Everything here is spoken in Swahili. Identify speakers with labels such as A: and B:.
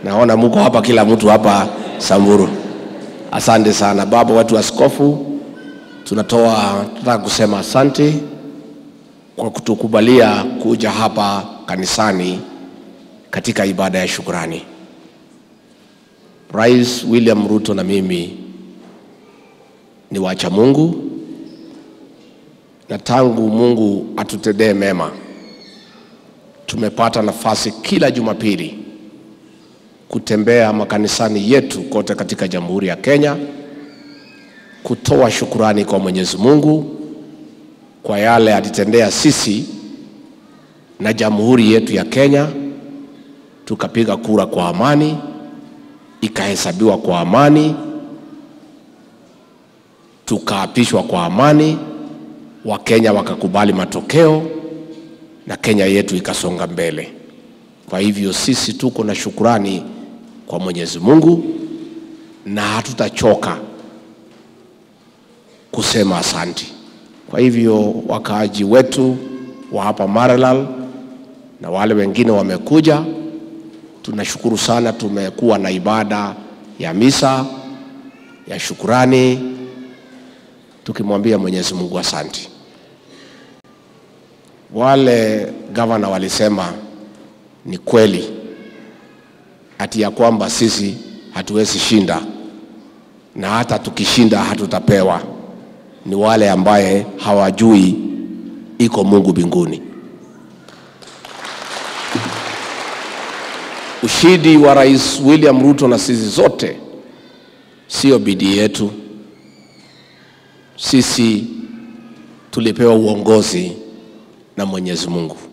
A: naona mko hapa, kila mtu hapa Samburu. Asante sana baba, watu askofu, tunatoa tunataka kusema asante kwa kutukubalia kuja hapa kanisani katika ibada ya shukrani. Rais William Ruto na mimi ni wacha Mungu, na tangu Mungu atutendee mema, tumepata nafasi kila Jumapili kutembea makanisani yetu kote katika Jamhuri ya Kenya kutoa shukurani kwa Mwenyezi Mungu kwa yale alitendea sisi na jamhuri yetu ya Kenya. Tukapiga kura kwa amani, ikahesabiwa kwa amani, tukaapishwa kwa amani, Wakenya wakakubali matokeo na Kenya yetu ikasonga mbele. Kwa hivyo sisi tuko na shukurani kwa Mwenyezi Mungu na hatutachoka kusema asanti. Kwa hivyo wakaaji wetu wa hapa Maralal na wale wengine wamekuja, tunashukuru sana. Tumekuwa na ibada ya misa ya shukurani tukimwambia Mwenyezi Mungu asanti. Wale gavana walisema ni kweli ati ya kwamba sisi hatuwezi shinda na hata tukishinda hatutapewa. Ni wale ambaye hawajui iko Mungu mbinguni. Ushindi wa Rais William Ruto na sisi zote sio bidii yetu. Sisi tulipewa uongozi na Mwenyezi Mungu.